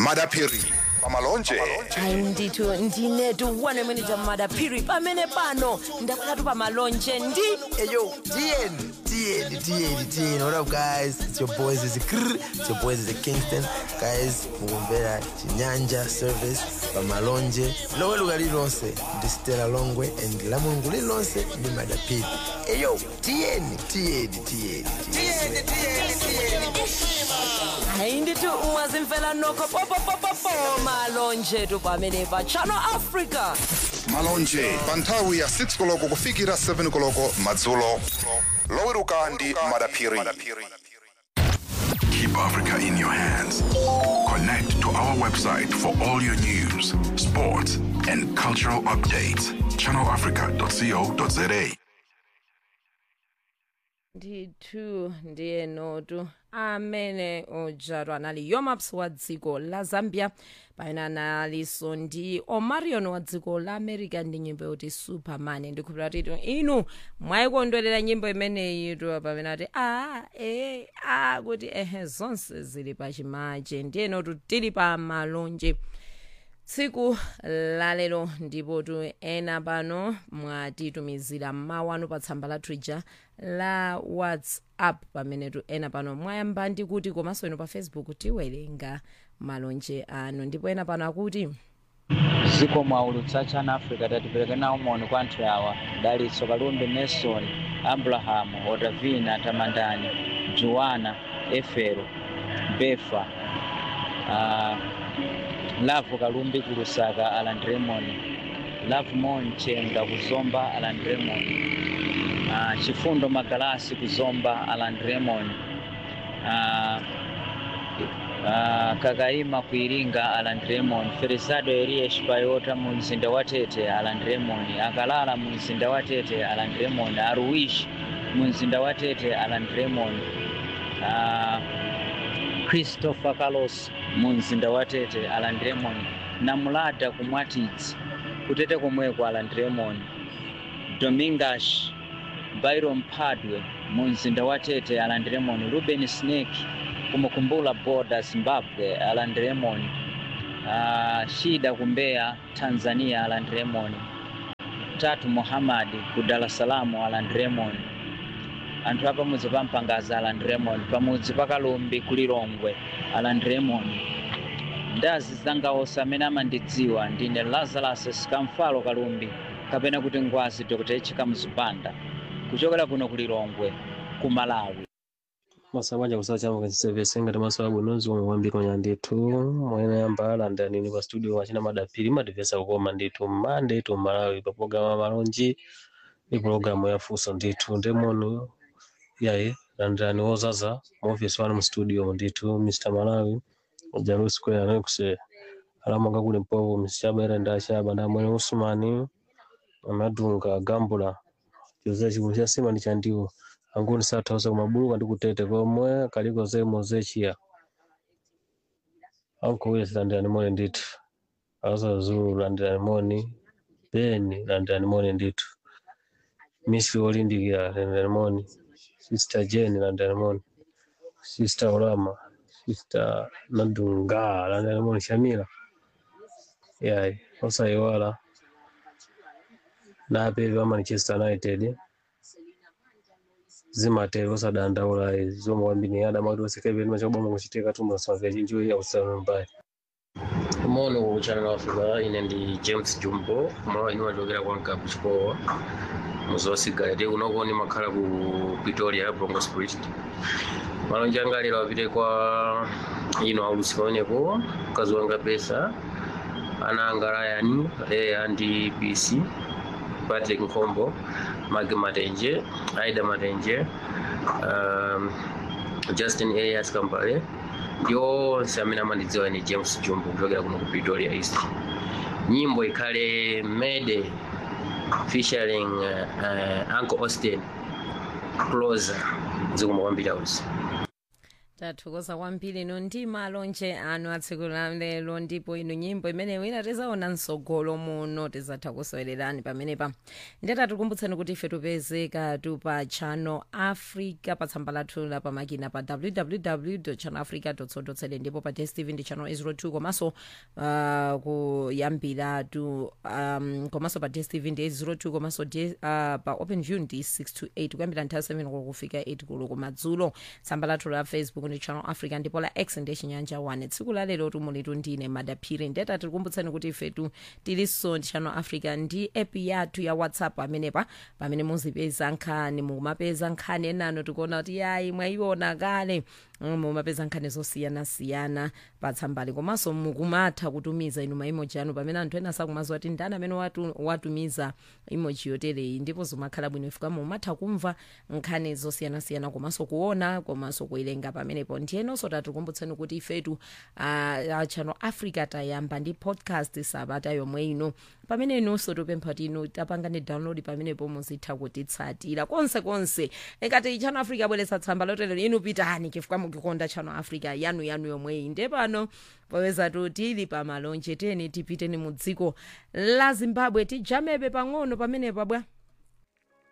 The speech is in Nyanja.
madapiri pamalonje hayi ndithu ndinetu one minute madaphiri pamene pano ndakhalatu pamalonje ndi Hey yo, TN, TN, TN, TN. What up, guys? It's your boys. It's a Krr. It's your boys. It's a Kingston. Guys, mugombera chinyanja service pamalonje lowe luga lilonse ndi stela longwe and la mulungu lilonse ndi madapiri Hey yo, TN, TN, TN, TN. hayi ndithu mwazimfela nokho popopopopo malonje tu pamene pa channel africa malonje pa nthawi ya 6 koloko kufikira 7 koloko madzulo loweruka ndi madapiri Keep Africa in your hands. Connect to our website for all your news, sports, and cultural updates. ChannelAfrica.co.za. ndithu ndiye notu amene ujatwa anali yomaps wa dziko la zambia pamene analinso ndi omarion wa dziko la america ndi nyimbo yoti superman ndikhulupira kuti inu mwayikondwerera nyimbo imeneyi tu pamene ati a e a kuti ehe zonse zili pachimache ndiye notu tili pa malonje tsiku lalero ndipo tu ena pano mwatitumizira mawu anu pa tsamba la twitter la whatsapp pamene tu ena pano mwayamba ndi kuti komanso inu pa facebook tiwerenga malonje anu ndipo ena pano akuti ziko mwaulutsa chana africa tatipereke nawo moni kwa anthu awa dalitso kalumbi nelson abrahamu otavina tamandani juwana efero befa uh, lavu kalumbi kulusaka alan raymond lavu monchenga kuzomba alan raymond uh, chifundo magalasi kuzomba alan raymond uh, uh, kakaima kuiringa alan raymond ferisado eliyesh payota mu mzinda wa tete alan raymond akalala mu mzinda wa tete alan raymond aruwish mu mzinda wa tete alan raymond uh, christopher carlos mu mzinda wa tete alan raymond namulada kumwatidzi kutete komweko alan raymond domingash byron padwe mu mzinda wa tete alan raymond ruben snake kumukumbula boda zimbabwe alan raymond uh, shida kumbeya tanzania alan raymond tatu muhamadi ku dar es salaam alan raymond anthu apamudzi pa mpangaza alan raymond pamudzi pa kalumbi kulilongwe alan raymond ndazi zangaonse amene amandidziwa ndine lazarus sikamfalo kalumbi kapena kuti ngwazi dr h mzubanda kuchokera kuno kulilongwe ku malawi masabanja kusala chama kwensevense ngati maso abwinozi omwe kwambiri onya ndithu mwene yamba alanda nini pa studio wachina madapiri madivesa kukoma ndithu mmande tu malawi pa pologalamu malonji ndi pologalamu ya funso ndithu ndemoni yayi landirani wozaza mu office wanu mu studio ndithu mr malawi jalu square anekuse alamanga kuli mpovu msichaba nda chaba nda mwene usumani amadunga gambula choza chikulu cha sima ndi chandiwo anguni sathausa kumabuluka ndi kutete komwe kaliko zemo zechiya ankuwira silandirani moni ndithu asa zulu landirani moni beni landirani moni ndithu misi olindikira landirani moni sister jane landirani moni sister olama sister nadunga landirani moni shamila yayi osayiwala napevi wa manchester united zimatero osadandaula zomwe kwambiri adamati osekeveni machakubama kuchitika tumusavya chinjiwe yausanu mbali mono ku channel africa ine ndi james jumbo mwa ine wachokera kwa nkapu chikowa muzowasigalete kunoko ndimakhala ku pretoria bronco spirit malonje anga lero apite kwa ino aulusi paoneko mkazi wanga pesa ana anga ryan leya ndi bc patrick nkombo mage matenje aida matenje um, justin elias kambale ndi onse amene amandidziwa ni james jumbo kuchokera kuno ku pretoria east nyimbo ikhale mede featuring uh, uh, uncle austin closer zikomo kwambiri ausi tathokoza kwambiri ino ndi malonje anu atsiku la lero ndipo ino nyimbo imene wina tizaona msogolo muno tizatha kusowererani pamenepa ndeta tikumbutseni kuti ife tupezeka tu pa channel africa pa tsamba lathu la pamakina pa www channel africa co ndipo pa dstv ndi channel 02 komanso uh, kuyambira tu um, komanso pa dstv ndi 02 komanso D- uh, pa open view ndi 6 to 8 kuyambira nthawi 7 koloko kufika 8 koloko madzulo tsamba lathu la facebook ndi channel africa ndipo la x ndi chinyanja 1 tsiku la lero tumulitu ndine madaphiri ndeta tikukumbutsani kuti ifetu tilinso ndi channel africa ndi app yathu ya whatsapp amenepa pamene muzipeza nkhani mumapeza nkhani enano tikuona kuti yayi mwayiona kale Mm, mumapeza nkhani zosiyanasiyana patsambali komanso mukumatha kutumiza inu maimoji anu pamene anthu ena sakumaziwa kuti ndani amene watu, watumiza imoji yotereyi ndipo zimakhala bwino ifika mumatha kumva nkhani zosiyanasiyana komanso kuona komanso kuilenga pamenepo ndiyenonso tatikumbutseni kuti ifetu uh, channel africa tayamba ndi podcast sabata yomwe ino pamene inunso tupempha kuti inu tapangane download pamenepo muzitha kutitsatira konse konse ngati channel africa abweretsa tsamba lotelero inu pitani chifukwa mukukonda channel africa yanu yanu yomweyi nde pano popeza tili pamalonje tiyeni tipiteni mu dziko la zimbabwe tijamebe pang'ono pamenepa bwa